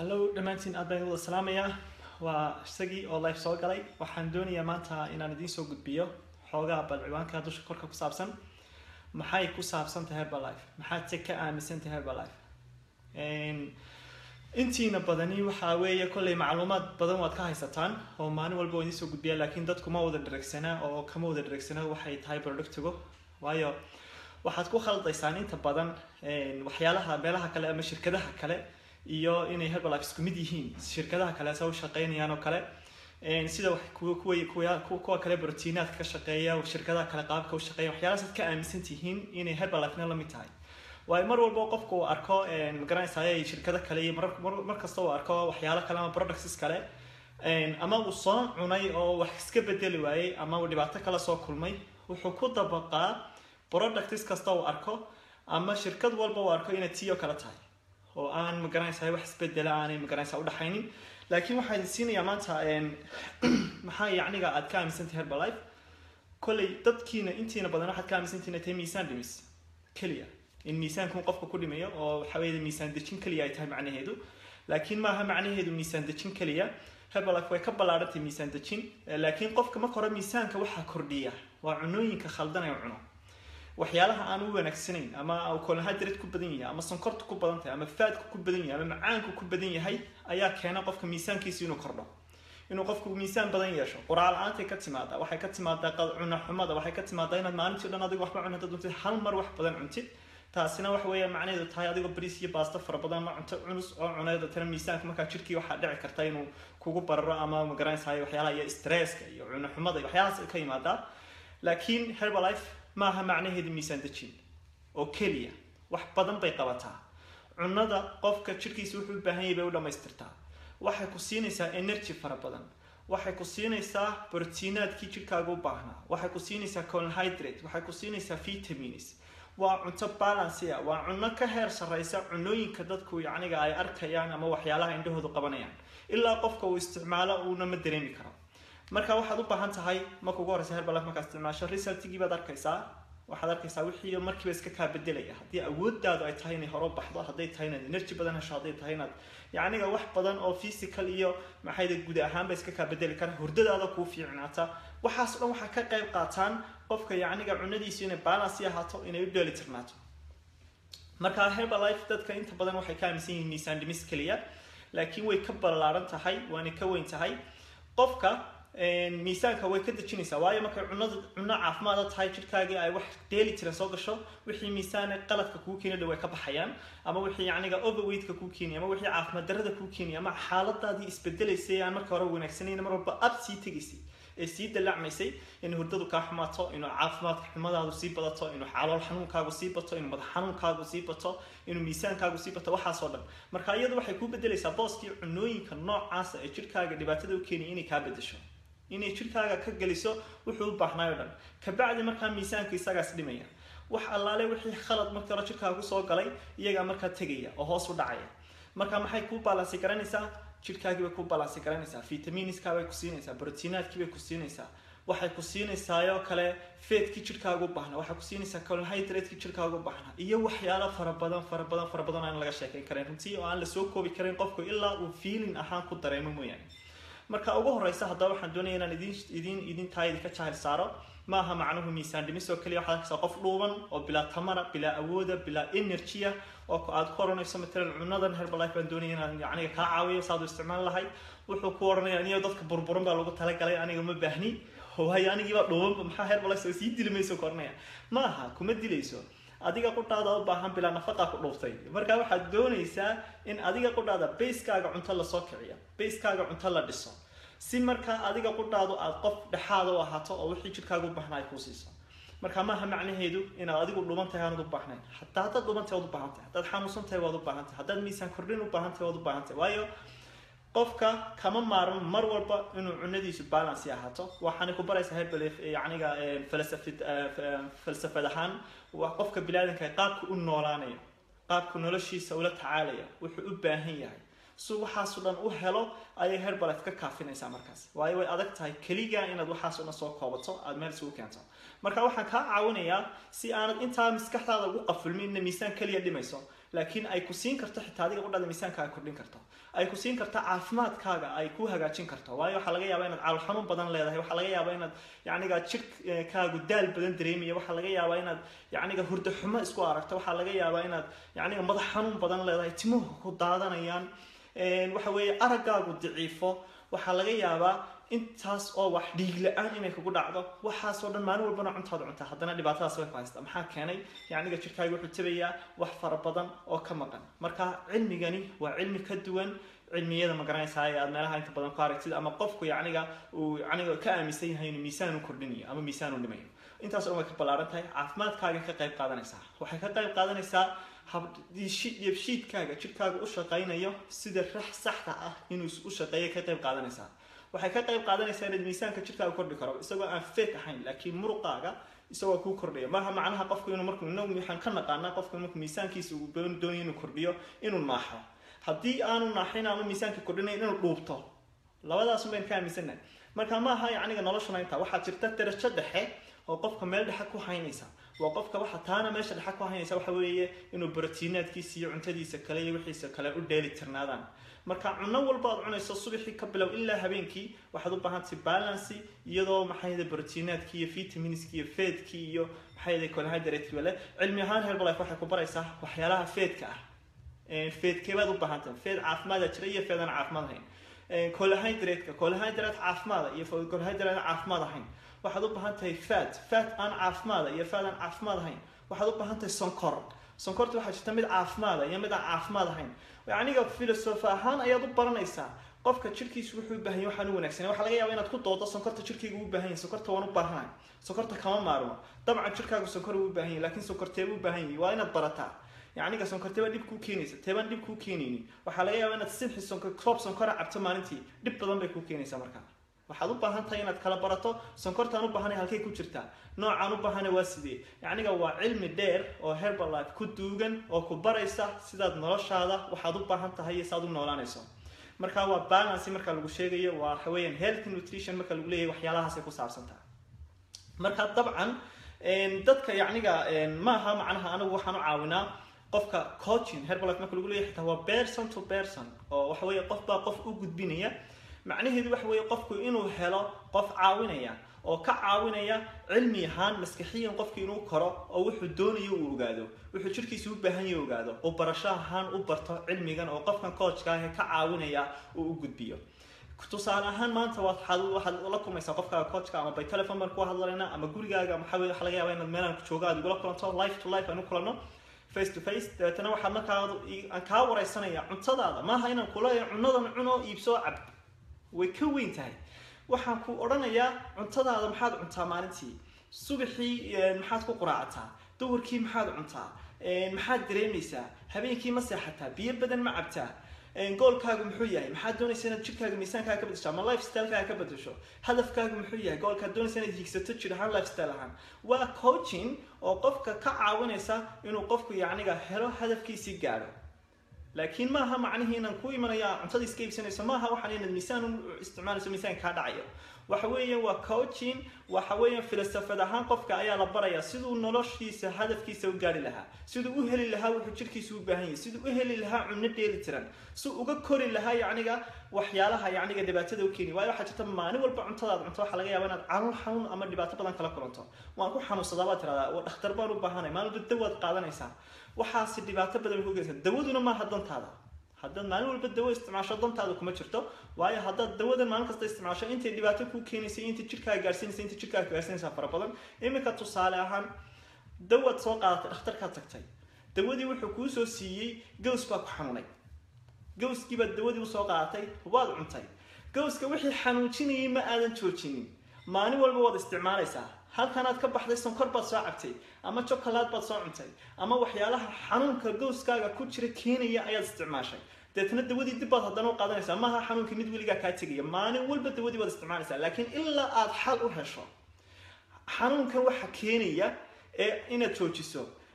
hallo dhammaantiin aad baan wada salaamayaa waa isagii oo life soo galay waxaan doonayaa maanta inaan idiin soo gudbiyo xoogaa bal ciwaanka dusha korka ku saabsan maxay ku saabsan tahay herbalife maxaad se ka aaminsan tahay herbalife intiina badani waxaa weeye kolley macluumaad badan waad ka haysataan oo maalin walba waa idiin soo gudbiyaa laakiin dadku ma wada dhareegsanaa oo kama wada dhareegsana waxay tahay productigo waayo waxaad ku khaldaysaan inta badan waxyaalaha meelaha kale ama shirkadaha kale iyo inay herbalife isku mid yihiin shirkadaha kale se u shaqeynayaan oo kale sida kuwa kale brotiinaadka ka shaqeeya shirkadaha kale qaabka u shaqeeya waxyaalahaas aad ka aaminsan tihiin inay herbalifena lamid tahay waayo mar walba qofka uu arko magaranaysaay shirkado kale iyo mar kasta uu arko waxyaalo kale ama products kale ama uu soo cunay oo wax iska bedeli waayey ama uu dhibaato kale soo kulmay wuxuu ku dabaqaa products kasta uu arko ama shirkad walba uu arko inay tiyo kale tahay oo aan magaranaysa wax isbedela aanay magaranaysa udhaxaynin laakiin waxaa idin siinayaa maanta maxaa yacniga aad ka aaminsantahay herbalife kolley dadkiina intiina badan waxaad ka aaminsantihiin tahay miisaan dhimis keliya in miisaanku qofka ku dhimayo oo waxa weeye miisaan dejin keliya ay tahay macnaheedu laakiin maaha macnaheedu miisaan dejin keliya herbalife way ka ballaarantay miisaan dejin laakiin qofka marka hore miisaanka waxaa kordhiya waa cunooyinka khaldan ee cuno waxyaalaha aan u wanaagsanayn ama colonhydrate ku badan yahay ama sonkorta ku badan tahay ama faadka ku badan yahay ama macaanku ku badan yahay ayaa keena qofka miisaankiisa inuu kordho inuu qofku miisaan badan yeesho quraal la-aantay ka timaadaa waxay ka timaadaa cuna xumada waxay ka timaadaa inaad maalintii dhan adigo waxba cun hadaad cuntid hal mar wax badan cuntid taasina waxa weeya macnaheedu tahay adigoo bariis iyo baasto fara badan ma cunto cunus oo cuneed tana miisaanka markaa jirkii waxaa dhici karta inuu kugu bararo ama magaranaysaay waxyaalaha iyo stresska iyo cuno xumada iyo waxyaalahaas ka yimaadaa laakiin herbalife maaha macnaheedu miisaan dejin oo keliya wax badan bay qabataa cunada qofka jirkiisa wuxuu u baahan yahay bay u dhammaystirtaa waxay ku siinaysaa energy fara badan waxay ku siinaysaa brotiinaadkii jirkaaga u baahnaa waxay ku siinaysaa colonhydrate waxay ku siinaysaa vitamins waa cunto balancy ah waa cunno ka heer sarreysa cunooyinka dadku yacniga ay arkayaan ama waxyaalaha indhahoodu qabanayaan ilaa qofka uu isticmaalo uuna ma dareemi karo marka waxaad u baahan tahay marka ugu horeysa herbalife markaa isticmaasho resultigii baad arkaysaa waxaad arkaysaa wixii markiiba iska kaa bedelaya haddii awoodaadu ay tahay inay horo baxdo hadday tahay inaad energy badan hesho hadday tahay inaad yacniga wax badan oo physical iyo maxayda guud ahaanba iska kaa bedeli kara hurdadaada kuu fiicnaata waxaas dhan waxaa ka qayb qaataan qofka yacniga cunadiisu inay balancy ahaato inay u dheeli tirnaato marka herbalife dadka inta badan waxay ka aaminsan yihiin miisaan dhimis keliya laakiin way ka ballaaran tahay waana ka weyn tahay qofka miisaanka way ka dejinaysaa waayo markay cunada cuno caafimaada tahay jirkaagii ay wax dheeli tiran soo gasho wixii miisaan qaladka kuu keeni dhow ay ka baxayaan ama wixii yacniga overweightka kuu keenaya ama wixii caafimaad darrada kuu keenaya ama xaaladaadii isbedelaysay aan marka hore wanaagsanayn mar walba ab sii tegaysay ee sii dallacmaysay in hurdadu kaa xumaato inuu caafimaadka xumadaadu sii badato inuu xalool xanuunkaagu sii bato inuu madax xanuunkaagu sii bato inuu miisaankaagu sii bato waxaasoo dhan marka iyadu waxay kuu bedelaysaa booskii cunooyinka noocaasa ee jirkaaga dhibaatada u keenaya inay kaa bedesho inay jirkaaga ka geliso wuxuu u baahnaayo dhan kabacdi markaa miisaanka isagaas dhimaya wax allaale wixii khalad markii hore jirkaaga kusoo galay iyagaa markaa tegaya oo hoos u dhacaya marka maxay kuu balansi garanaysaa jirkaagii bay kuu balansi garanaysaa vitamiiniska bay ku siinaysaa brotiinaadkii bay ku siinaysaa waxay ku siinaysaayoo kale feedkii jirkaaga u baahnaa waxay ku siinaysaa colonhydratekii jirkaaga u baahnaa iyo waxyaalo fara badan fara badan fara badan aan laga sheekayn karayn runtii oo aan lasoo koobi karin qofku ilaa uu feeling ahaan ku dareemo mooyaane marka ugu horeysa haddaba waxaan doonaya inaan idin idin idin tahay idinka jahil saaro maaha macnuhu miisaan dhimis oo keliya waxaad arkaysaa qof dhuuban oo bilaa tamara bilaa awooda bilaa energya oo aad ku oranayso matalan cunadan herbalife baan doonaya inaan yacniga kaa caawiyo saad u isticmaali lahayd wuxuu ku oranaya aniyo dadka burburan baa lagu talagalay aniga ma baahni waayo anigiibaa dhuubanba maxaa herbalife soo sii dili mayso ku oranaya maaha kuma dilayso adiga qudhaada u baahan bilaa nafaqa ku dhuuftay marka waxaad doonaysaa in adiga qudhaada bayskaaga cunto lasoo kiciyo bayskaaga cunto la dhiso si markaa adiga qudhaadu aad qof dhexaada u ahaato oo wixii jirkaaga u baahnaa ay kuu siiso marka maaha macnaheedu inaad adigu dhuban tahay aanad u baahnayn hataa haddaad dhuban tahay waad u baahan tahay haddaad xanuunsan tahay waad u baahan tahay haddaad miisaan kordhin u baahan tahay waad u baahan tahay waayo qofka kama maarmo mar walba inuu cunadiisu balancy ahaato waxaana ku baraysaa herbalife yacniga falsafid falsafad ahaan waa qofka bilaadanka qaabka u noolaanayo qaabka noloshiisa ula tacaalaya wuxuu u baahan yahay si waxaaso dhan u helo ayay herbalife ka kaafinaysaa markaas waayo way adag tahay keliga inaad waxaaso dhan soo koobato aada meel isugu keento marka waxaan kaa caawinayaa si aanad intaa maskaxdaada ugu qafulmin ina miisaan keliya dhimayso laakiin ay ku siin karto xitaa adiga qudhada miisaanka ay kordhin karto ay ku siin karto caafimaadkaaga ay ku hagaajin karto waayo waxaa laga yaabaa inaad calool xanuun badan leedahay waxaa laga yaabaa inaad yacniga jirkaagu daal badan dareemayo waxaa laga yaabaa inaad yacniga hurdo xumo isku aragto waxaa laga yaabaa inaad yacniga madax xanuun badan leedahay timuhu ku daadanayaan waxa weeye araggaagu daciifo waxaa laga yaabaa intaas oo wax dhiig la-aan inay kugu dhacdo waxaasoo dhan maalin walbana cuntaada cuntaa haddana dhibaatadaas way ku haystaa maxaa keenay yacniga jirkaaga wuxuu tabayaa wax fara badan oo ka maqan marka cilmigani waa cilmi ka duwan cilmiyada ma garanaysaa ee aad meelaha inta badan ku aragtid ama qofku yacniga uu yacniga ka aaminsan yahay inuu miisaan u kordhinayo ama miisaan u dhimayo intaas dhan way ka ballaaran tahay caafimaadkaaga ka qayb qaadanaysaa waxay ka qayb qaadanaysaa habdheebshiidkaaga jirkaaga u shaqaynayo sida rax saxda ah inuu u shaqeeyo ka qayb qaadanaysaa waxay ka qayb qaadanaysaa inaad miisaanka jirkaaga kordhi karo isagoo aan fake ahayn laakiin muruqaaga isagoo kuu kordhaya maaha macnaha qofku inuu markuu inagu waxaan ka naqaanaa qofku markuu miisaankiisa uu doonayo inuu kordhiyo inuu naaxo haddii aanu naaxin ama miisaanka kordhinayn inuu dhuubto labadaasun baynu ka aaminsannahay marka maaha yacniga noloshuna intaa waxaa jirta darajo dhexe oo qofka meel dhexe ku haynaysa waa qofka waxa taana meesha dhexe ku haynaysa waxa weeye inuu brotiinaadkiisa iyo cuntadiisa kale iyo wixiisa kale u dheeli tirnaadaan marka cuno walba aad cunayso subaxii ka bilow ilaa habeenkii waxaad u baahantahay balancy iyadoo maxayda brotiinaadkii iyo vitaminskii iyo feedkii iyo maxayda carbohydrate wale cilmi ahaan herbalife waxay ku baraysaa waxyaalaha feedka ah feedkee baad u baahantahay feed caafimaada jira iyo feed aan caafimaad ahayn carbohydrate-ka carbohydrate caafimaada iyo carbohydrate aan caafimaad ahayn waxaad u baahan tahay fat fat aan caafimaada iyo fat aan caafimaad ahayn waxaad u baahan tahay sonkor sonkorta waxaa jirta mid caafimaada iyo mid aan caafimaad ahayn yacniga filosofi ahaan ayaad u baranaysaa qofka jirkiisu wuxuu u baahan yahay waxaan u wanaagsanay waxaa laga yaabaa inaad ku doodo sonkorta jirkayga u baahan yahay sonkorta waan u baahanahay sonkorta kama maarmo dabcan jirkaagu sonkor uu u baahan yahay laakiin sonkorteeba u baahan yahay waa inaad barataa yacniga sonkorteeba dhib kuu keenaysa teebaan dhib kuu keenaynin waxaa laga yaabaa inaad sinxi sonkor koob sonkora cabto maalintii dhib badan bay kuu keenaysaa markaa waxaad u baahan tahay inaad kala barato sonkortaan u baahanay halkay ku jirtaa noocaan u baahanay waa sidee yacniga waa cilmi dheer oo herbalife ku duugan oo ku baraysa sidaad noloshaada waxaad u baahan tahay iyo saad u noolaanayso marka waa balance marka lagu sheegayo waa waxa weeyaan health nutrition marka lagu leeyahay waxyaalahaasay ku saabsantaha marka dabcan dadka yacniga maaha macnaha anigu waxaan u caawinaa qofka coaching herbalife marka lagu leeyahay xitaa waa person to person oo waxa weeye qof baa qof u gudbinaya macnaheedu waxa weeye qofku inuu helo qof caawinaya oo ka caawinaya cilmi ahaan maskaxiyan qofku inuu koro oo wuxuu doonayo uu ogaado wuxuu jirkiisa u baahan yahay ogaado oo barasho ahaan u barto cilmigan oo qofkan coachka ah ka caawinaya uu u gudbiyo tusaale ahaan maanta waxaad waxaad la kulmaysaa qofkaaga coachka ama by telephone baan ku hadlaynaa ama gurigaaga maxaa weye waxa laga yaabaa inaad meelaan jooga aad igula kulanto life to life aan u kulanno face to face dabeetana waxaad markaa aan kaa wareysanaya cuntadaada maaha inaan kuleeyahay cunadan cuno iibsoo cab way ka weyn tahay waxaan ku odhanayaa cuntadaada maxaad cuntaa maalintii subaxii maxaad ku quraacataa duhurkii maxaad cuntaa maxaad dareemaysaa habeenkii ma seexataa biyo badan ma cabtaa goolkaagu muxuu yahay maxaad doonaysa inaad jirkaaga miisaankaaga ka bedesho ama lifestylekaaga ka bedesho hadafkaagu muxuu yahay goolkaad doonaysa inaad higsato jir ahaan lifestyle ahaan waa coaching oo qofka ka caawinaysa inuu qofku yacniga helo hadafkiisii gaadho laakiin maaha macnihii inaan ku imanaya cuntada iska iibsanayso maaha waxaan inaad miisaan u isticmaalayso miisaanka kaa dhacayo waxa weeyaan waa coaching waxa weeyaan filosofad ahaan qofka ayaa la barayaa siduu noloshiisa hadafkiisa u gaari lahaa siduu u heli lahaa wuxuu jirkiisa u baahan yahay siduu u heli lahaa cunno dheeli tiran si uga kori lahaa yacniga waxyaalaha yacniga dhibaatada u keeni waayo waxaa jirta maalin walba cuntadaad cunto waxaa laga yaabaa inaad calool xanuun ama dhibaato badan kala kulanto waan ku xanuunsadaa baad tiradaa dhakhtar baan u baahanay maalin walba dawaad qaadanaysaa waxaasi dhibaato badan bay ku geysaa dawaduna maaha dantaada haddaad maalin walba dawo isticmaasho dantaada kuma jirto waayo haddaad dawadan maalin kasta isticmaasho intay dhibaato ku keenaysa intay jirkaaga gaarsiinaysa intay jirkaaga gaarsiinaysaa fara badan iminka tusaale ahaan dawaad soo qaadatay dhakhtarkaad tagtay dawadii wuxuu kuu soo siiyey gaws baa ku xanuunay gawskii baad dawadii usoo qaadatay waad cuntay gawska wixii xanuujinayay ma aadan joojinin maalin walba waad isticmaalaysaa halkanaad ka baxday sonkor baad soo cabtay ama jokolaad baad soo cuntay ama waxyaalaha xanuunka gowskaaga ku jira keenaya ayaad isticmaashay deetna dawadii dib baad haddana u qaadanaysaa maaha xanuunkii mid weligaa kaa tegaya maalin walba dawadii baad isticmaalaysaa laakiin ilaa aad xal u hesho xanuunkan waxa keenaya ee inaad joojiso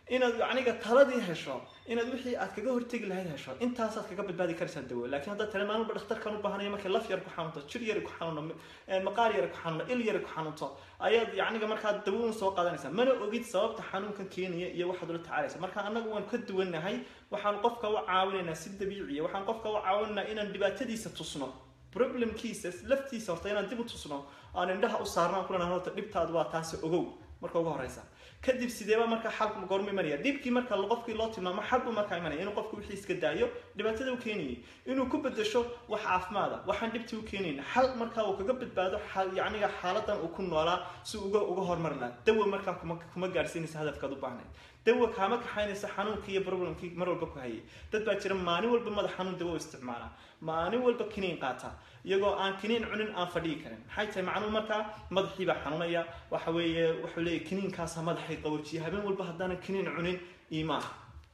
inaad yacniga taladii hesho inaad wixii aad kaga hortegi lahayd hesho intaasaad kaga badbaadi karaysaa dawo laakiin haddaad tale maalin walba dhakhtarkan u baahanayo markay laf yar ku xanuunto jir yar ku xanuuno maqaar yar ku xanuuno il yar ku xanuunto ayaad yacniga markaa dawo un soo qaadanaysaa mana ogid sababta xanuunkan keenaya iyo waxaad ula tacaalaysa marka annagu waan ka duwannahay waxaan qofka u caawinaynaa si dabiiciya waxaan qofka u caawinaynaa inaan dhibaatadiisa tusno problemkiisa laftiisa horta inaan dib u tusno aan indhaha u saarno aan kulana horta dhibtaadu waa taasi ogow marka ugu horeysa kadib sideeba marka xalku goorma imanaya dhibkii marka qofkii loo tilmaamo xalbu markaa imanaya inuu qofku wixii iska daayo dhibaatada u keenayay inuu ku bedesho wax caafimaada waxaan dhibtii u keenayna xal markaa uu kaga badbaado yacniga xaaladan uu ku noolaa si uga uga hormari laha dawa markaa kuma kuma gaadhsiinaysa hadafkaad u baahnayd dawa kaama kaxaynaysa xanuunkii iyo problemkii mar walba ku hayay dad baa jira maalin walba madax xanuun dawo isticmaala maalin walba kiniin qaata iyagoo aan kiniin cunin aan fadhiyi karin maxay tahay macnuhu markaa madaxii baa xanuunaya waxa weeye wuxuu leeyahy kiniinkaasa madaxay qabojiya habeen walba haddaanan kiniin cunin iimaa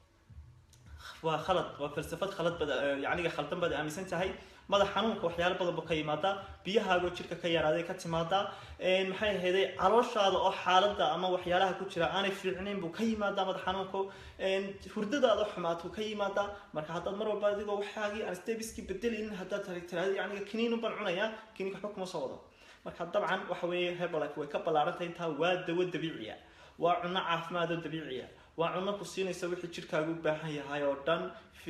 waa khalad waa falsafad khalad bad yacniga khaldan baad aaminsan tahay madax xanuunka waxyaalo badan buu ka yimaadaa biyahaagoo jirka ka yaraaday ka timaadaa maxay ahayday calooshaada oo xaaladda ama waxyaalaha ku jira aanay fiicnayn buu ka yimaadaa madax xanuunku hurdadaada xumaatuu ka yimaadaa marka haddaad mar walba adigoo waxaagii aan stebiskii bedelin haddaad tiraahdo yacniga kiniin baan cunayaa kiniinka waxba kuma soo wado marka dabcan waxa weeye herbalife way ka ballaarantahay intaa waa dawo dabiiciya waa cunno caafimaad oo dabiiciya waa cunno ku siinaysa wixii jirkaaga u baahan yahay oo dhan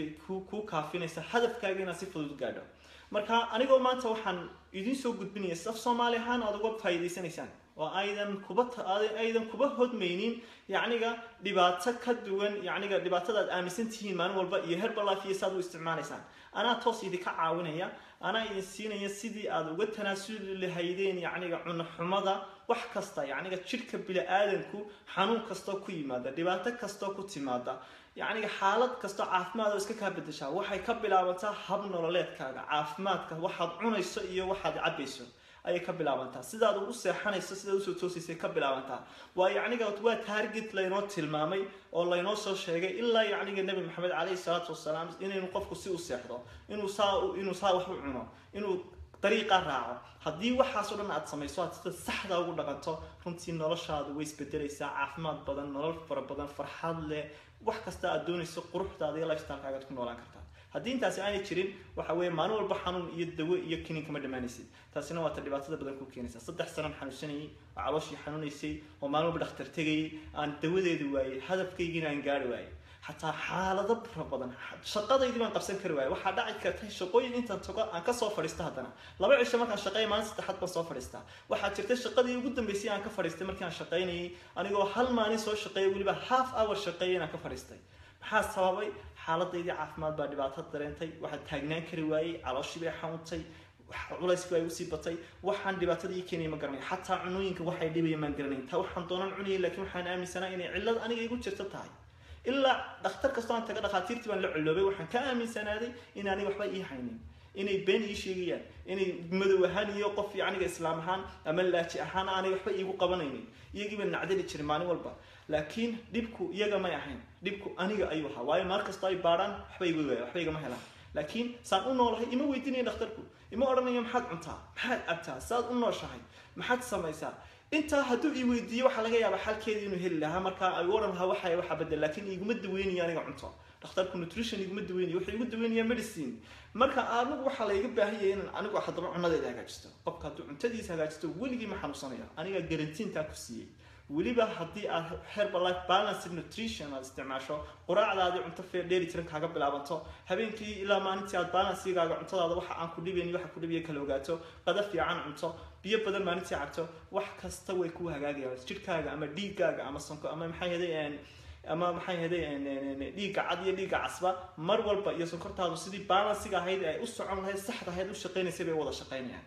kuu kaafinaysa hadafkaaga inaad si fudud gaadho marka anigoo maanta waxaan idiin soo gudbinaya saf soomaali ahaan aad uga faa'iidaysanaysaan oo aydan kuba aydan kuba hodmaynin yacniga dhibaato ka duwan yacniga dhibaatada aad aaminsan tihiin maalin walba iyo herbalife iyo saad u isticmaalaysaan anaa toos idinka caawinaya anaa idin siinaya sidii aad uga tanaasuli lahaydeen yacniga cuno xumada wax kasta yacniga jidhka bili-aadanku xanuun kastoo ku yimaada dhibaato kastoo ku timaada yacniga xaalad kastoo caafimaad oo iska kaa bedeshaa waxay ka bilaabantaa hab nololeedkaaga caafimaadka waxaad cunayso iyo waxaad cabayso ayay ka bilaabantaa sidaad ugu seexanayso sidaad usoo toosaysay ka bilaabantaa waa yacniga waa target laynoo tilmaamay oo laynoo soo sheegay ilaa yacniga nebi maxamed caleyhi salaatu wasalaam inaynu qofku si u seexdo inuu saa inuu saa wax u cuno inuu dariiqa raaco haddii waxaasoo dhan aad samayso aad sida saxda ugu dhaqanto runtii noloshaadu way isbedelaysaa caafimaad badan nolol fara badan farxad leh wax kasta aad doonayso quruxdaada iyo lifestylekaaga aad ku noolaan kartaa haddii intaasi aanay jirin waxa weeye maalin walba xanuun iyo dawo iyo kiniin kama dhammaanaysid taasina waa ta dhibaatada badan ku keenaysa saddex sanaan xanuunsanayay oo calooshii xanuunaysay oo maalin walba dhakhtar tegayay aan dawadeedu waayey hadafkaygiina aan gaari waayey xataa xaalado fara badan shaqadaydii baan qabsan kari waayay waxaa dhaci kartay shaqooyin intaan tago aan kasoo fadhiisto haddana laba cisho markaan shaqeeya maalin saddexaad baan soo fadhiistaa waxaa jirtay shaqadii ugu dambeysay aan ka fadhiistay markii aan shaqaynayay anigoo hal maalin soo shaqeeya weliba half hour shaqeeya inaan ka fadhiistay maxaa sababay xaaladaydii caafimaad baa dhibaato dareentay waxaa taagnaan kari waayey calooshii bay xanuuntay culayskii baa usii batay waxaan dhibaatada ii keenaya ma garanay xataa cunooyinka waxay dhibaya maan garanayn taa waxaan doonan cunayay laakiin waxaan aaminsanaa inay cillad aniga igu jirto tahay ilaa dhakhtar kastoo aan taga dhakhaatiirtii baan la ciloobay waxaan ka aaminsanaaday inaanay waxba ii haynin inay been ii sheegayaan inay madow ahaan iyo qof yacniga islaam ahaan ama laaji ahaan aanay waxba iigu qabanaynin iyagiiba nacdali jiray maalin walba laakiin dhibku iyaga may ahayn dhibku aniga ayuu ahaa waayo maar kastoo ay baadhaan waxba igu waaya waxba igama helaan laakiin saan u noolahay ima weydiinaya dhakhtarku ima odhanayo maxaad cuntaa maxaad cabtaa saad u nooshahay maxaad samaysaa intaa hadduu ii weydiiyo waxaa laga yaabaa xalkeedii inuu heli lahaa markaa ay u odhan lahaa waxay waxa bedel laakiin iguma daweynayo aniga cunto dhakhtarku nutrition iguma daweynayo wuxuu igu daweynayaa medicine marka anigu waxaa layga baahanyay inaan anigu haddaba cunadeeda hagaajisto qofka hadduu cuntadiisa hagaajisto weligii ma xanuunsanayo aniga garantiintaa ku siiyey weliba haddii aad herbalife balanced nutrition aad isticmaasho quraacdaadii cunto fee dheeli tiran kaaga bilaabanto habeenkii ilaa maalintii aad balansigaaga cuntadaada waxa aan ku dhibayn waxa ku dhibaya kala ogaato qada fiican cunto biyo badan maalintii cabto wax kasta way ku hagaagayaan jidhkaaga ama dhiigaaga ama sonko ama maxay haday ama maxay haday dhiigga cad iyo dhiigga casba mar walba iyo sonkortaadu sidii balansiga ahayd ay u socon lahayd saxda ahayd u shaqaynaysay bay wada shaqaynayaan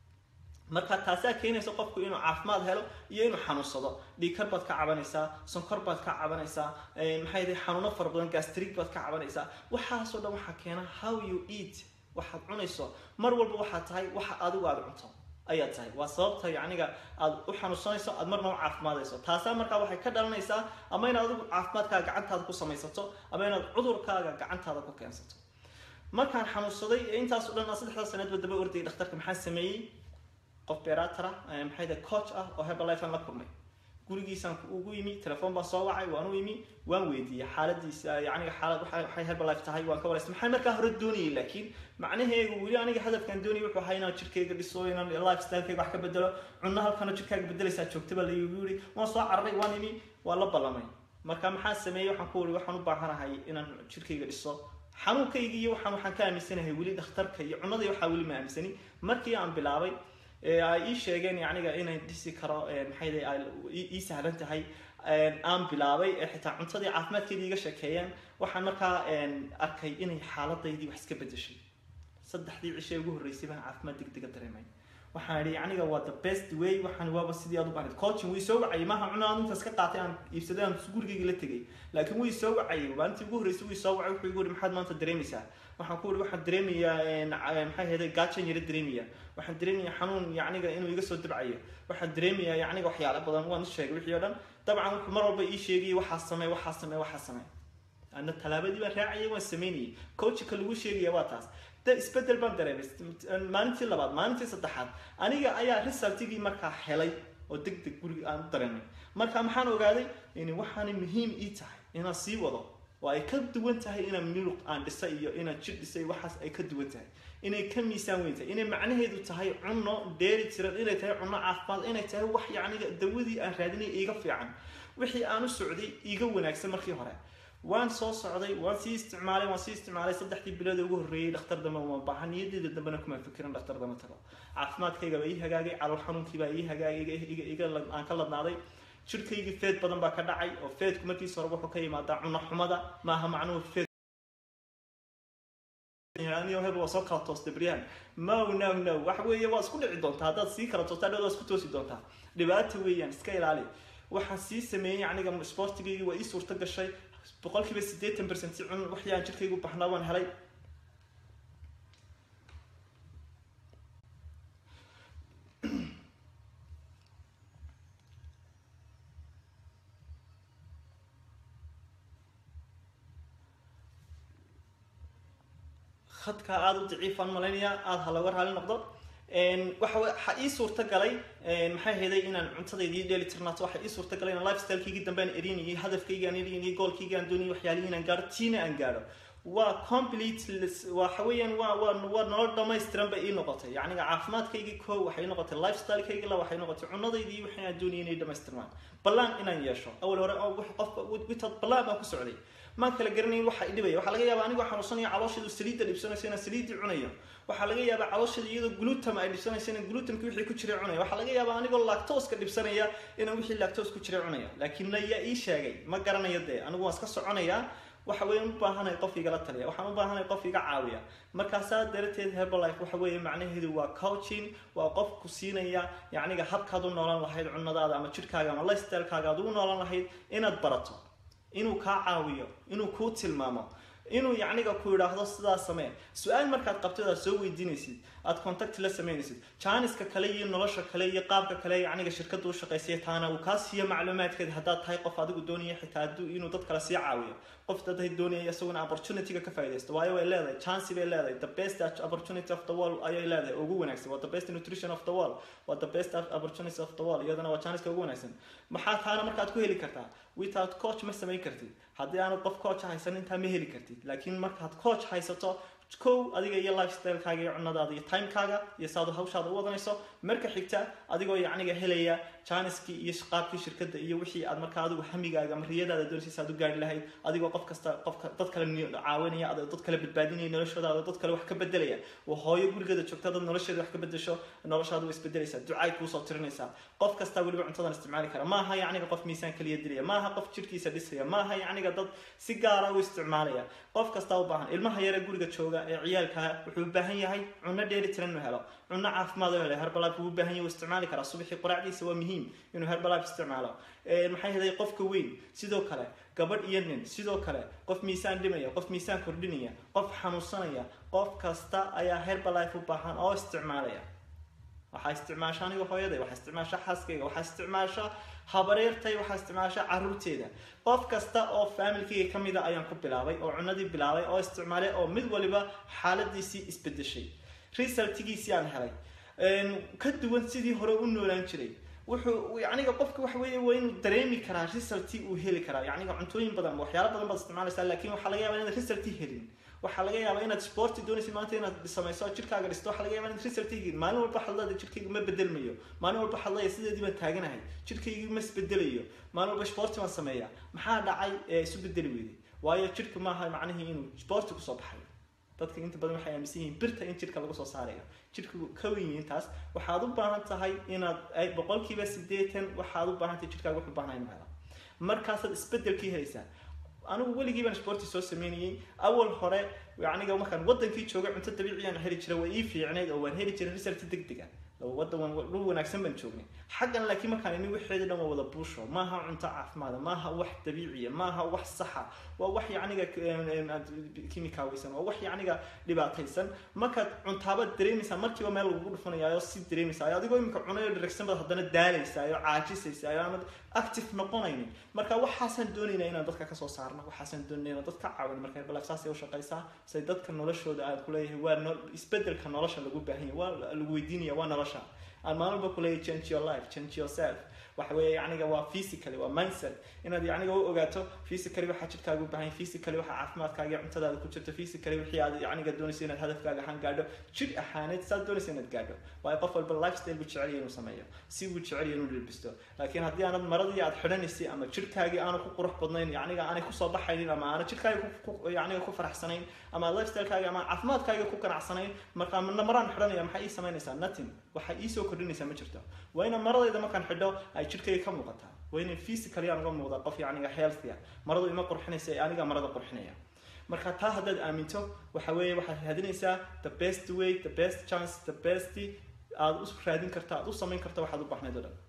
marka taasaa keenaysa qofku inuu caafimaad helo iyo inuu xanuunsado dhiigkar baad ka cabanaysaa sonkor baad ka cabanaysaa maxay tahay xanuuno fara badan gastrig baad ka cabanaysaa waxaasoo dhan waxaa keena how you eat waxaad cunayso mar walba waxaad tahay waxa adigu aad cunto ayaad tahay waa sababta yacniga aad u xanuunsanayso aad marna u caafimaadayso taasaa markaa waxay ka dhalanaysaa ama inaad adigu caafimaadkaaga gacantaada ku samaysato ama inaad cudurkaaga gacantaada ku keensato markaan xanuunsaday intaasoo dhan saddexdaa sanaedba daba ordayay dhakhtarka maxaa sameeyey qof beeraatara maxay tahay coach ah oo herbalife aan la kulmay gurigiisaan ugu yimi telefoon baan soo wacay waan u yimi waan weydiiyey xaaladiisa yacniga xaalad waxay waxay herbalife tahay waan ka waraystay maxaan markaa hore doonayay laakiin macnaheegu weli aniga hadafkaan doonayay wuxuu ahaa inaan jirkayga dhiso inaan lifestylekayga wax ka bedelo cunno halkanoo jirkaaga bedelaysaa joogtaba la igu yidhi waan soo cararay waan imi waan la ballamay marka maxaa sameeyey waxaan ku wuri waxaan u baahanahay inaan jirkayga dhiso xanuunkayga iyo waxaan waxaan ka aaminsanahay weli dhakhtarka iyo cunnada iyo waxaa weli ma aaminsani markii aan bilaabay ee ay ii sheegeen yacniga inay dhisi karo maxay day ay ii sahlan tahay aan bilaabay ee xitaa cuntadii caafimaadkeedii iga sheekeeyeen waxaan markaa arkay inay xaaladaydii wax iska bedeshay saddexdii cishe ugu horreysay baan caafimaad degdega dareemay waxaan idhi aniga waa the best way waxaan waaba sidii aad u baahnayd coaching wii soo wacayay maaha cuna aan intaas ka qaatay aan iibsaday aan gurigayga la tegay laakiin wii soo wacayay maalintii ugu horreysay wii soo wacay wuxuu igu yidhi maxaad maanta dareemaysaa waxaan ku yidhi waxaan dareemayaa maxay ahayd gaajan yara dareemaya waxaan dareemayaa xanuun yacniga inuu iga soo dabcayo waxaan dareemayaa yacniga waxyaalo badan waan u sheegay wixii oo dhan dabcan wuxuu mar walba ii sheegayay waxaa samee waxaa samee waxaa samee ana tallaabadii baan raacayay waan sameynayay coachka lagu sheegaya waa taas de isbedel baan dareemay maalintii labaad maalintii saddexaad aniga ayaa resultigii markaa helay oo deg deg guriga aan u dareemay marka maxaan ogaaday in waxaanay muhiim ii tahay inaan sii wado oo ay ka duwan tahay inaan miruq aan dhisay iyo inaan jir dhisay waxaas ay ka duwan tahay inay ka miisaan weyn tahay inay macnaheedu tahay cunno dheeri tiran inay tahay cunno caafimaad inay tahay wax yacniga dawadii aan raadinay iiga fiican wixii aan u socday iiga wanaagsan markii hore waan soo socday waan sii isticmaalay waan sii isticmaalay saddexdii bilood ugu horreeyey dhakhtar dambe uma baahan niyadeeda dambena kuma fikirin dhakhtar dambe tago caafimaadkayga baa ii hagaagay calool xanuunkii baa ii hagaagay iga iga aan ka ladnaaday jirkaygii feed badan baa ka dhacay oo feedku markiisa hore wuxuu ka yimaadaa cunno xumada maaha macnuhu feed hebel waa soo kala toostay baryahan no no no waxa weeye waa isku dhici doontaa haddaad sii kala toostaa dhow waa isku toosi doontaa dhibaata weeyaan iska ilaali waxaan sii sameeyey aniga sportigaygii waa ii suurto gashay boqolkiiba siddeetan percent cun waxii aan jirkaygu baxnaa waan helay khadka aada u daciifaan malaynayaa aada ha looga raali noqdo waxa waxa ii suurta galay maxay ahaydey inaan cuntadeydii dheeli tirnaato waxa ii suurta galay inaan lifestylekeygii dambe aan erinayay hadafkaygi aan erinayay goolkaygi aan doonayay waxyaalihii inaan gaaro tiina aan gaaro waa complete waxa weeyaan waa waa waa nolol dhammaystiran bay ii noqotay yacniga caafimaadkaygii koo waxay noqotay lifestylekaygi la waxay noqotay cunadaydii waxay aan doonayay inay dhammaystirmaan ballaan inaan yeesho awal hore oo qofka witaad ballaan baan ku socday maan kala garanayn waxa i dhibaya waxaa laga yaabaa anigoo xanuunsanaya caloosheedu saliidda dhibsanaysa inaan saliiddii cunayo waxaa laga yaabaa caloosheeda iyadoo glutam ay dhibsanaysa inaan glutamki wixii ku jiray cunaya waxaa laga yaabaa anigoo lactoska dhibsanaya inaan wixii lactos ku jiray cunaya laakiin na yaa ii sheegay ma garanayo dee anigu waan iska soconayaa waxa weeye u baahanahay qof igala taliya waxaan u baahanahay qof iga caawiya markaasaa darateed herbalife waxa weeye macnaheedu waa coaching waa qof ku siinaya yacniga habkaad u noolan lahayd cunadaada ama jirkaaga ama lifestylekaaga aad ugu noolan lahayd inaad barato inuu kaa caawiyo inuu kuu tilmaamo inuu yacniga ku yidhaahdo sidaa samee su-aal markaad qabtid aad soo weydiinaysid aad contact la samaynaysid jaaniska kale iyo nolosha kale iyo qaabka kale yacniga shirkadda u shaqaysaya taana uu kaa siiyo macluumaadkeed haddaad tahay qof adigu doonaya xitaa hadduu inuu dad kale sii caawiyo qof dad doonaya isaguna opportunityga ka faaidaysto waayo way leedahay chance bay leedahay the best opportunity of the world ayay leedahay ugu wanaagsan waa the best nutrition of the world waa the best opportunity of the world iyadana waa jaaniska ugu wanaagsan maxaa taana markaad ku heli kartaa without coach ma samayn kartid haddii aanad qof coach haysan intaa ma heli kartid laakiin markaad coach haysato kow adiga iyo lifestylekaaga iyo cunadaada iyo timekaaga iyo saad hawshaada u wadanayso marka xigta adigoo yacniga helaya janiskii iyo qaabkii shirkadda iyo wixii aad markaa adigu hamigaaga ama riyadaada doonaysa aad u gaari lahayd adigoo qof kasta qofka dad kale caawinaya ad dad kale badbaadinaya noloshooda dad kale wax ka bedelaya oo hooyo gurigeeda joogta dad nolosheeda wax ka bedesho noloshaada way isbedelaysaa ducaay kuusoo tirinaysaa qof kastaa weliba cuntadan isticmaali kara maaha yacniga qof miisaan kaliya dilaya maaha qof jirkiisa dhisaya maaha yacniga dad si gaara u isticmaalaya qof kastaa u baahan ilmaha yare guriga jooga ee ciyaalka wuxuu u baahan yahay cunno dheeli tiran inuu helo cunno caafimaad oo helo herbalife wuu u baahan yahay wuu isticmaali karaa subaxii quraacdiisa waa muhiim inuu herbalife isticmaalo maxay haday qofka weyn sidoo kale gabadh iyo nin sidoo kale qof miisaan dhimaya qof miisaan kordhinaya qof xanuunsanaya qof kasta ayaa herbalife u baahan oo isticmaalaya waxaa isticmaasha aniga hooyaday waxaa isticmaasha xaaskayga waxaa isticmaasha habareertay waxaa isticmaasha caruurteeda qof kasta oo faamilkayga ka mida ayaan ku bilaabay oo cunadii bilaabay oo isticmaalay oo mid waliba xaaladiisii isbedeshay resultigiisii aan helay ka duwan sidii hore u noolaan jiray wuxuu yacniga qofka waxa weeye waa inuu dareemi karaa resulti uu heli karaa yacniga cuntooyin badan ama waxyaalo badan baad isticmaalaysaa laakiin waxaa laga yaabaa inaad resulti helin waxaa laga yaabaa inaad sporti doonaysid maanta inaad samayso jirkaaga dhisto waxaa laga yaabaa inaad result helin maalin walba xadlada jirkayga ma bedelmayo maalin walba xadlaya sideedii baan taaganahay jirkaygii ma isbedelayo maalin walba sporti baan sameeya maxaa dhacay ee isu bedeli weyday waayo jirka maaha macnihii inuu sporti kusoo baxayo dadka inta badan waxay aaminsan yihiin birta in jirka lagu soo saarayo jirku ka weyn intaas waxaad u baahan tahay inaad boqolkiiba sideetan waxaad u baahan tahay jirkaaga wuxuu baahnaa inuu helo markaasaad isbedelkii helaysaa anigu weligii baan sporti soo sameynayay awal hore aniga markaan wadankii joogay cunto dabiiciyaan heli jiray waa ii fiicnayd oo waan heli jiray result degdeg ah wadan dhul wanaagsan baan joognay xaggan laakiin markaan ini waxeeda dhan waa wada buusho maaha cunto caafimaada maaha wax dabiiciya maaha wax saxa waa wax yacniga kimikaaweysan waa wax yacniga dhibaataysan markaad cuntaabaad dareemaysaa markiiba meel lagugu dhufanayaayo si dareemaysaa adigoo imika cunayo dheragsan baad haddana daalaysaa oo caajisaysaa oo aanad active noqonaynin marka waxaasaan doonaynaa inaan dadka kasoo saarno waxaasaan doonayna inaan dadka caawin marka balaf saasay u shaqaysaa say dadka noloshooda aan kuleeyahay waa no isbedelka nolosha lagu baahan yahay waa lagu weydiinaya waa nolosha aan maalin walba kuleeyahay change your life change yourself waxa weeye yacniga waa physically waa mindset inaad yacniga u ogaato physically waxaa jirkaaga u baahan yahay physically waxaa caafimaadkaaga iyo cuntadaada ku jirto physically wixii aad yacniga doonayso inaad hadafkaaga ahaan gaadho jir ahaaneed saad doonayso inaad gaadho waayo qof walba lifestyle buu jecel yahay inuu sameeyo si buu jecel yahay inuu dhilbisto laakiin haddii aanad maradii aad xidhanaysay ama jirkaagii aanu ku qurux badnayn yacniga aanay kusoo baxaynin ama aanad jirkaaga yacniga ku faraxsanayn ama lifestylekaaga ama caafimaadkaaga ku ganacsanayn markaa maraan xidhanaya maxay ii samaynaysaa nothing waxay ii soo kordhinaysaa ma jirto waa ina maradayda markaan xidho ay jirkayga ka muuqataa waa ina physically aan uga muuqda qof yacniga healthy ah maradu ima qurxinaysa ee aniga marada qurxinaya marka taa haddaad aaminto waxa weeye waxaad raadinaysaa the best way the best chance the best aad u raadin karta aad u samayn karta waxaad u baxnayd o dhan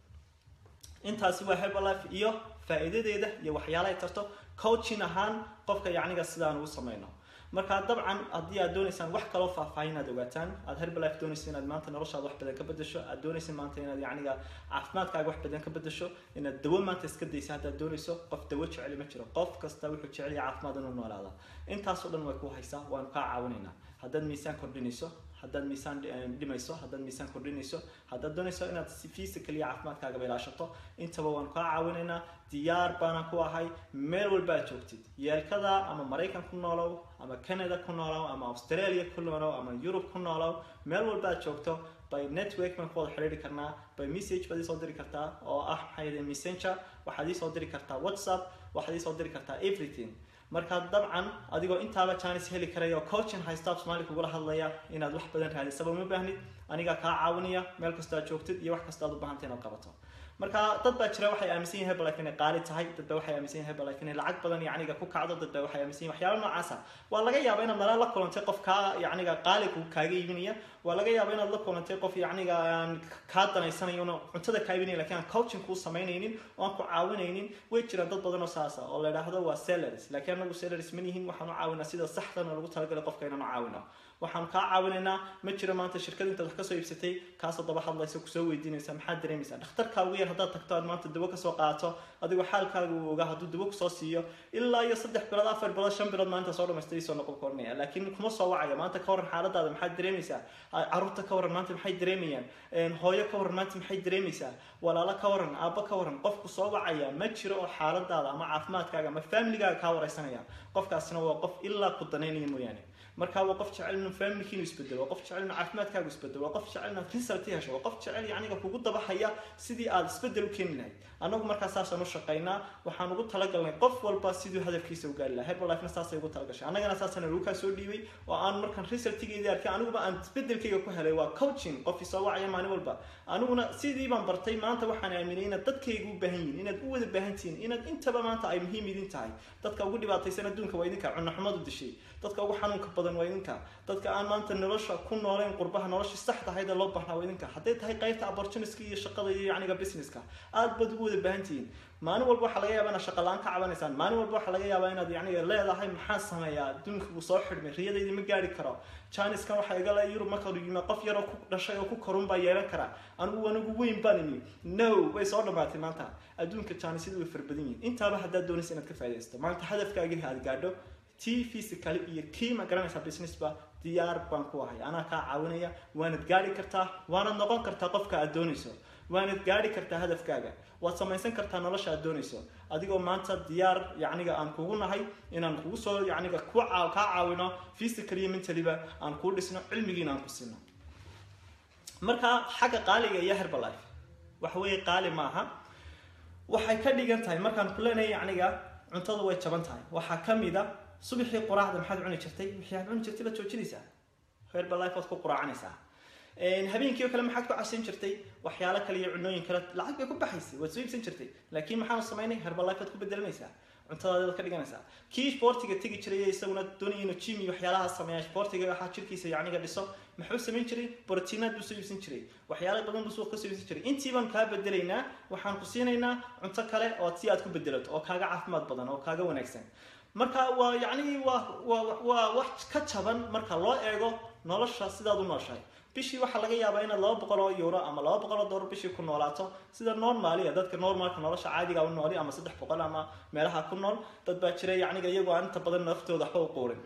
intaasi waa herbalife iyo faa'iidadeeda iyo waxyaalahay tarto coaching ahaan qofka yacniga sidaan ugu samayno marka dabcan haddii aad doonaysaan wax kaloo faahfaahin aad ogaataan aad herbalife doonaysa inaad maanta noloshaada wax badan ka bedesho aad doonaysa maanta inaad yacniga caafimaadkaaga wax badan ka bedesho inaad dawo maanta iska daysa haddaad doonayso qof dawo jeceli ma jiro qof kasta wuxuu jecel yahay caafimaad inuu noolaada intaasoo dhan way ku haysaa waanu kaa caawinaynaa haddaad miisaan kordhinayso haddaad miisaan dhimayso haddaad miisaan kordhinayso haddaad doonayso inaad si physical iyo caafimaadkaagaba ilaashato intaba waanu kaa caawinaynaa diyaar baana ku ahay meel walba aad joogtid yeelkada ama maraykan ku noolow ama canada ku noolow ama australia ku noolow ama yurub ku noolow meel walba aad joogto by network baan ku wada xidhiiri karnaa by message baad iisoo diri kartaa oo ah maxaa yidhi messenger waxaad iisoo diri kartaa whatsapp waxaad iisoo diri kartaa everything marka dabcan adigoo intaaba janis heli karaya oo coaching haysta soomaali kugula hadlaya inaad wax badan raadisaba ma baahnid anigaa kaa caawinaya meel kastoo aad joogtid iyo wax kastoo aad u baahantay inaad qabato marka dad baa jira waxay aaminsan yihin herbalife inay qaali tahay dad baa waxay aaminsan yihin herbalife inay lacag badan yacniga ku kacdo dad baa waxay aaminsan yihin waxyaaba noocaasa waa laga yaabaa inaad nala la kulantay qof kaa yacniga qaali ku kaaga iibinaya waa laga yaabaa inaad la kulantay qof yacniga aan kaa danaysanayo una cuntada kaa iibinaya lakin aan coaching kuu samaynaynin oo aan ku caawinaynin way jiraan dad badan oo saasa oo la idhaahdo waa salaries laakiin anagu salaries ma nihin waxaan u caawinaa sida saxdana lagu talagalay qofka inaan u caawino waxaan kaa caawinaynaa ma jiro maanta shirkad intaad wax kasoo iibsatay kaasoo daba hadlaysa kusoo weydiinaysa maxaad dareemaysaa dhakhtarkaa ugu yar haddaad tagto aad maanta dawo kasoo qaato adigoo xaalkaaga uu ogaa hadduu dawo kusoo siiyo ilaa iyo saddex bilood afar bilood shan bilood maanta soo dhamaystay soo noqon koranaya laakiin kuma soo wacayo maanta ka waran xaaladaada maxaad dareemaysaa caruurta ka waran maanta maxay dareemayaan hooyo ka waran maanta maxay dareemaysaa walaalo ka waran aabbo ka waran qofku soo wacaya ma jiro oo xaaladaada ama caafimaadkaaga ama familigaaga kaa wareysanaya qofkaasina waa qof ilaa ku danaynaya mooyaane marka waa qof jecel inuu familkiinu isbedelo waa qof jecel inuu caafimaadkaagu isbedelo waa qof jecel inaad result hesho waa qof jecel yacniga kugu dabahaya sidii aad isbedel u keeni lahayd annagu markaa saasaan u shaqaynaa waxaan ugu talagalnay qof walba siduu hadafkiisa u gaari lahaa herbalifena saasay ugu talagashay annagana saasana lagu kaa soo dhiibay oo aan markaan resultigeedii arkay aniguba aan isbedelkayga ku helay waa coaching qof isoo wacaya maalin walba aniguna sidii baan bartay maanta waxaan aaminay inaad dadkayga u baahan yihin inaad u wada baahan tihiin inaad intaba maanta ay muhiim idin tahay dadka ugu dhibaataysan adduunka waa idinka cunaxumadu dishay dadka ugu xanuunka badan waa idinka dadka aan maanta nolosha ku nooleyn qurbaha nolosha saxda ahayd ee loo baahnaa waa idinka hadday tahay qaybta opportunityska iyo shaqada iyo yacniga businesska aad baad ugu wada baahan tihiin maalin walba waxaa laga yaabaa inaad shaqa la-aan ka cabanaysaan maalin walba waxaa laga yaabaa inaad yacniga leedahay maxaan sameeyaa adduunka wuu soo xidhmay riyadaydi ma gaari karo janiskan waxaa igala yurub marka yimi qof yaroo ku dhashay oo ku korun baa yeelan kara anigu anigu weyn baan imi no way soo dhamaatay maanta adduunka janisyadu way farbadan yihin intaaba haddaad doonaysa inaad ka faa'idaysto maanta hadafkaagii aad gaadho t physically iyo kii ma garanaysaa businessba diyaar baan ku ahay anaa kaa caawinaya waanad gaari kartaa waanad noqon kartaa qofka aad doonayso waanad gaari kartaa hadafkaaga waad samaysan kartaa nolosha aad doonayso adigoo maanta diyaar yacniga aan kugu nahay inaan kugu soo yacniga ku kaa caawino physically iyo mentally-ba aan kuu dhisno cilmigiina aan ku siino marka xagga qaaliga iyo herbalife waxa weeye qaali maaha waxay ka dhigan tahay markaan ku leenahay yacniga cuntadu way jaban tahay waxaa ka mid a subaxii quraacda maxaad cuni jirtay wixii aad cuni jirtay baad joojinaysaa herbalife waad ku quraacanaysaa habeenkii oo kale maxaad ku casin jirtay waxyaalo kale iyo cunooyin kale lacag bay ku baxaysay waad soo iibsan jirtay laakiin maxaanu samaynay herbalife waad ku bedelanaysaa cuntadaadaad ka dhiganaysaa kii sportiga tegi jiray isaguna doonaya inuu gym iyo waxyaalaha sameeya sportiga waxaa jirkiisa yacniga dhiso muxuu samayn jiray borotiinaad buu soo iibsan jiray waxyaalo badan buu suuq ka soo iibsan jiray intii baan kaa bedelaynaa waxaan ku siinaynaa cunto kale oo si aad ku bedelato oo kaaga caafimaad badan oo kaaga wanaagsan marka waa yacni waa waa waa wax ka jaban marka loo eego nolosha sidaad u nooshahay bishii waxaa laga yaabaa inaad laba boqol oo euro ama laba boqol oo dollar bishii ku noolaato sida normaalia dadka normalka nolosha caadiga u nooli ama saddex boqol ama meelaha ku nool dad baa jira yacniga iyagoo aan inta badan naftooda waxba u quurin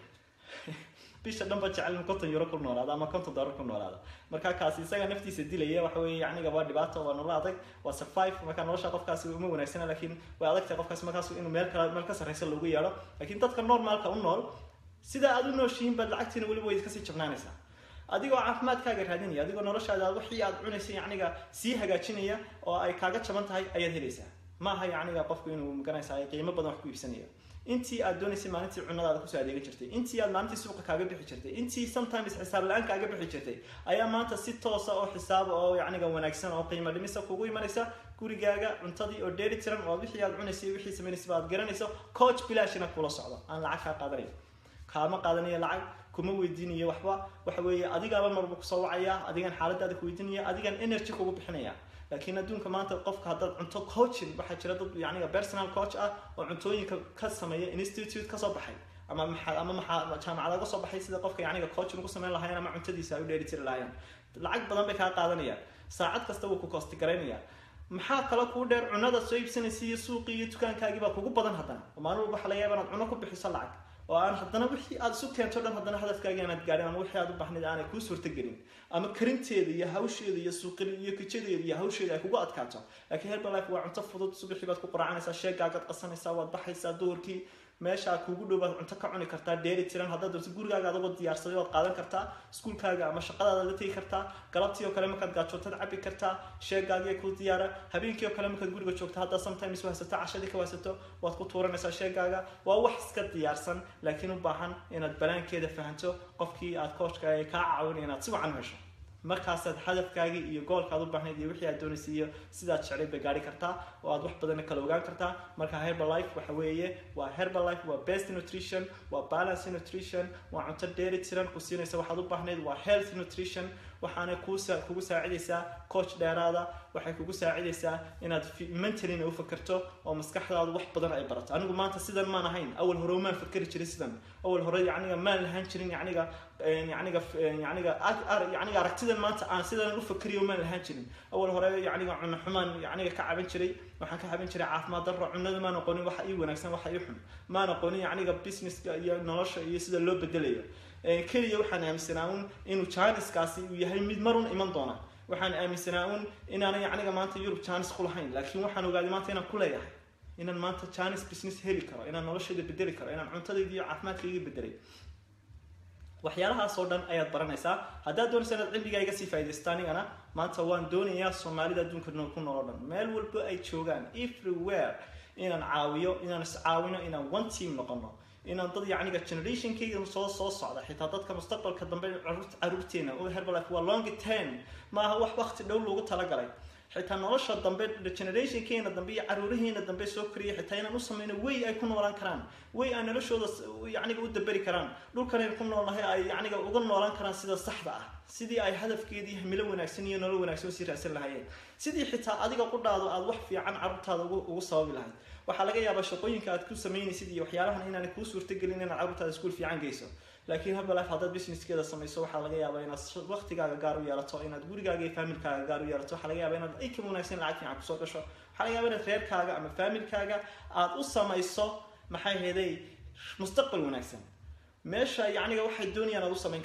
bisha dhan ba jecel in konton euro ku noolaado ama konton dollar ku noolaado marka kaasi isaga naftiisa dilaya waxa weeye yacniga waa dhibaato waa nolol adag waa survive marka nolosha qofkaasi uma wanaagsana laakiin way adagtahay qofkaasi markaas inuu meel kale meel ka sarreysa loogu yeedho laakiin dadka normaalka u nool sida aad u nooshihiin baad lacagtiina weliba way kasii jabnaanaysaa adigoo caafimaadkaaga raadinaya adigoo noloshaada wixii aad cunaysa yacniga sii hagaajinaya oo ay kaaga jaban tahay ayaad helaysaa maaha yacniga qofku inuu maganaysa qiimo badan wax ku iibsanayo intii aad doonaysay maalintii cunadaada kusoo adeegan jirtay intii aad maalintii suuqa kaaga bixi jirtay intii sometimes xisaab la-aan kaaga bixi jirtay ayaa maanta si toosa oo xisaaba oo yacniga wanaagsan oo qiimo dhimisa kugu imanaysa gurigaaga cuntadii oo dheeli tiran oo wixii aad cunaysay wixii samaynaysa aad garanayso coach bilaashina kula socdo aan lacag kaa qaadanayo kaama qaadanayo lacag kuma weydiinayo waxba waxa weeye adigaaba marba kusoo wacaya adigan xaaladaada ku weydiinaya adigan energy kugu bixinaya laakiin adduunka maanta qofka haddaad cunto coaching waxaa jira dad yacniga personal coach ah oo cuntooyinka ka sameeya institute kasoo baxay ama maxaa ama maxaa jaamacada uga soo baxay sida qofka yacniga coaching ugu samayn lahaayeen ama cuntadiisa ay u dheeli tiri lahaayeen lacag badan bay kaa qaadanayaan saacad kasta wuu ku koosti garaynaya maxaa kale kuu dheer cunada soo iibsanaysa iyo suuqii iyo dukaankaagii baa kugu badan haddana oo maalin walba waxa laga yaaba inaad cuno ku bixiso lacag oo aan haddana wixii aad isu keento dhan haddana hadafkaaga inaad gaadhin ama wixii aad u baxnayd aanay kuu suurtagelin ama karinteeda iyo hawsheeda iyo suuqin iyo kijadeeda iyo hawsheeda ay kugu adkaato laakiin herbalife waa cunto fudud subaxii baad ku quraacanaysaa sheegaagaad qasanaysaa waad baxaysaa duhurkii meesha kuugu dhow baad cunto ka cuni kartaa dheeli tiran haddaad doonto gurigaaga adagoo diyaarsaday waad qaadan kartaa iskuulkaaga ama shaqadaada la tegi kartaa galabtii oo kale markaad gaajootad cabi kartaa sheegaagiya ku diyaara habeenkii oo kale markaad guriga joogto haddaa sometimes wahsato cashadii ka wahsato waad ku tuuranaysaa sheegaaga waa wax iska diyaarsan laakiin u baahan inaad banaankeeda fahanto qofkii aad kooshka kaa caawinaya inaad si wacan u hesho markaasaad hadafkaagii iyo goolkaad u baahnayd iyo wixii aad doonaysay iyo sidaad jeclayd bay gaari kartaa oo aad wax badanna kala ogaan kartaa marka herbalife waxa weeye waa herbalife waa best nutrition waa balance nutrition waa cunto dheeli tiran ku siinaysa waxaad u baahnayd waa health nutrition waxaana kuusa kugu saacidaysaa coach dheeraada waxay kugu saacidaysaa inaad mentalina u fakerto oo maskaxdaadu wax badan ay barato anigu maanta sidan maan ahayn awal hore maan fakeri jirin sidan awal hore yacniga maan lahaan jirin yacniga yacniga yacniga yacniga aragtidan maanta aan sidan u fakeriyo maan lahaan jirin awal hore yacniga cuno xumaan yacniga ka caban jiray waxaan ka caban jiray caafimaad darro cunada maan aqoonin waxa ii wanaagsan waxa ii xun maan aqoonin yacniga businesska iyo nolosha iyo sida loo bedelayo keliya waxaan aaminsanaa un inuu janiskaasi uu yahay mid marun iman doona waxaan aaminsanaa un inaanan yacniga maanta yurub janis ku lahayn laakiin waxaan ogaaday maanta inaan ku leeyahay inaan maanta janis business heli karo inaan noloshayda bedeli karo inaan cuntadayda iyo caafimaadkayga bedelay waxyaalahaas oo dhan ayaad baranaysaa haddaad doonaysa inaad cilmigaaga sii faaidaysta anigana maanta waan doonayaa soomaalida adduunka ku nool o dhan meel walba ay joogaan everywhere inaan caawiyo inaan iscaawino inaan one team noqono inaan dad yacniga generationkayga soo soo socda xitaa dadka mustaqbalka dambe caruurteena oo herbalife waa long term maaha wax waqti dhow loogu talagalay xitaa nolosha dambe generationkeena dambe iyo caruuraheena dambe soo koriya xitaa inaan u sameyno way ay ku noolaan karaan way ay noloshooda yacniga u daberi karaan dhulkan aynu ku noolnahay ay yacniga uga noolaan karaan sida saxda ah sidii ay hadafkeedii himilo wanaagsan iyo nolol wanaagsan usii raadsan lahaayeen sidii xitaa adiga qudhaado aad wax fiican carruurtaada ugu sababi lahayd waxaa laga yaabaa shaqooyinka aad ku samaynaysid iyo waxyaalahan inaanay kuu suurtagelin inaad carruurtaada iskuul fiican geyso laakiin herbalife haddaad businesskeeda samayso waxaa laga yaabaa inaad waqtigaaga gaar u yeelato inaad gurigaaga iyo faamilkaaga gaar u yeelato waxaa laga yaabaa inaad ikam wanaagsan lacag fiican kusoo gasho waxaa laga yaabaa inaad reerkaaga ama faamilkaaga aad u samayso maxay heeday mustaqbal wanaagsan meesha yacniga waxay doonayaan aad u samayn karto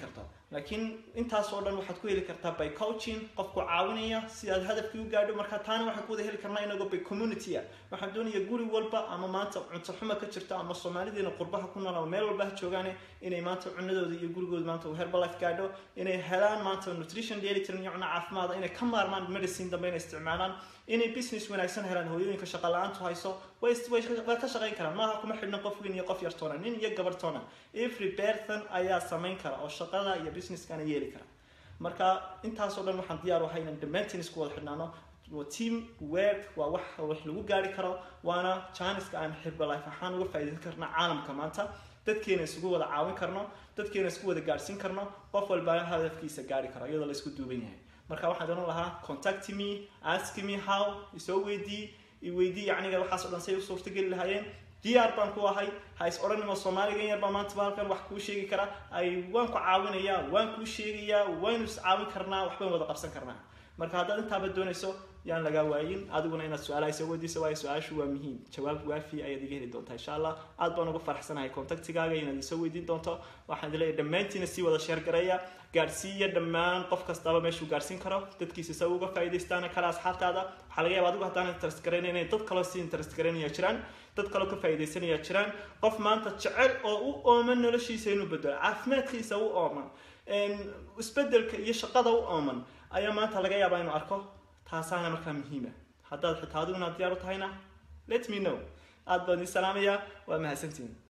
laakiin intaas oo dhan waxaad ku heli kartaa by coaching qofku caawinaya si aad hadafkii u gaadho marka taana waxaan ku wada heli karnaa inagoo by community ah waxaan doonaya guri walba ama maanta cunto xuma ka jirto ama soomaalideena qurbaha ku nool ama meel walba ha joogaane inay maanta cunadooda iyo gurigooda maanta uu herbalife gaadho inay helaan maanta nutrition delitrn iyo cuno caafimaada inay ka maarmaan medicine dambe inay isticmaalaan inay business wanaagsan helaan hooyooyinka shaqa la-aantu hayso way way ka shaqayn karaan maaha kuma xidhna qof weyn iyo qof yartoona nin iyo gabartoona every person ayaa samayn kara oo shaqada iyo businesskana yeeli kara marka intaasoo dhan waxaan diyaar u ahay inaan dhammaantiin isku wada xidhnaano waa team work waa wax wax lagu gaari karo waana janiska aan herbalife ahaan uga faa'iidaysan karna caalamka maanta dadkeena isugu wada caawin karno dadkeena isku wada gaadhsiin karno qof walba hadafkiisa gaari karo iyadoo la isku duuban yahay marka waxaan oran lahaa contact me ask me how isoo weydii iweydii yacniga waxaas o dhan say u suurtageli lahaayeen diyaar baan ku ahay ha is odhanimo soomaaligan yar baa maanta baalkan wax kuu sheegi kara ay waan ku caawinayaa waan kuu sheegayaa waynu is caawin karnaa waxbaan wada qabsan karnaa marka haddaad intaaba doonayso yaan lagaa waayin adiguna inaad su-aalaha soo weydiiso waayo su-aashu waa muhiim jawaab waafi ayaad iga heli doontaa insha allah aad baan uga faraxsanahay contactigaaga inaad isoo weydiin doonto waxaan leeyahay dhammaantiina sii wada sheer gareeya gaadhsiiya dhammaan qof kastaba meeshuu gaadhsiin karo dadkiisa isaga uga faa'iidaystaana kale asxaabtaada waxaa laga yaaba adigu haddaan interest garaynayn inay dad kaloo si interest garaynaya jiraan dad kaloo ka faa'iidaysanaya jiraan qof maanta jecel oo u ooman noloshiisa inuu bedelo caafimaadkiisa u ooman isbedelka iyo shaqada u ooman ayaa maanta laga yaabaa inuu arko taasaana markaa muhiima haddaad xitaa adiguna diyaar u tahayna let me know aad baan idin salaamayaa waa mahadsantihin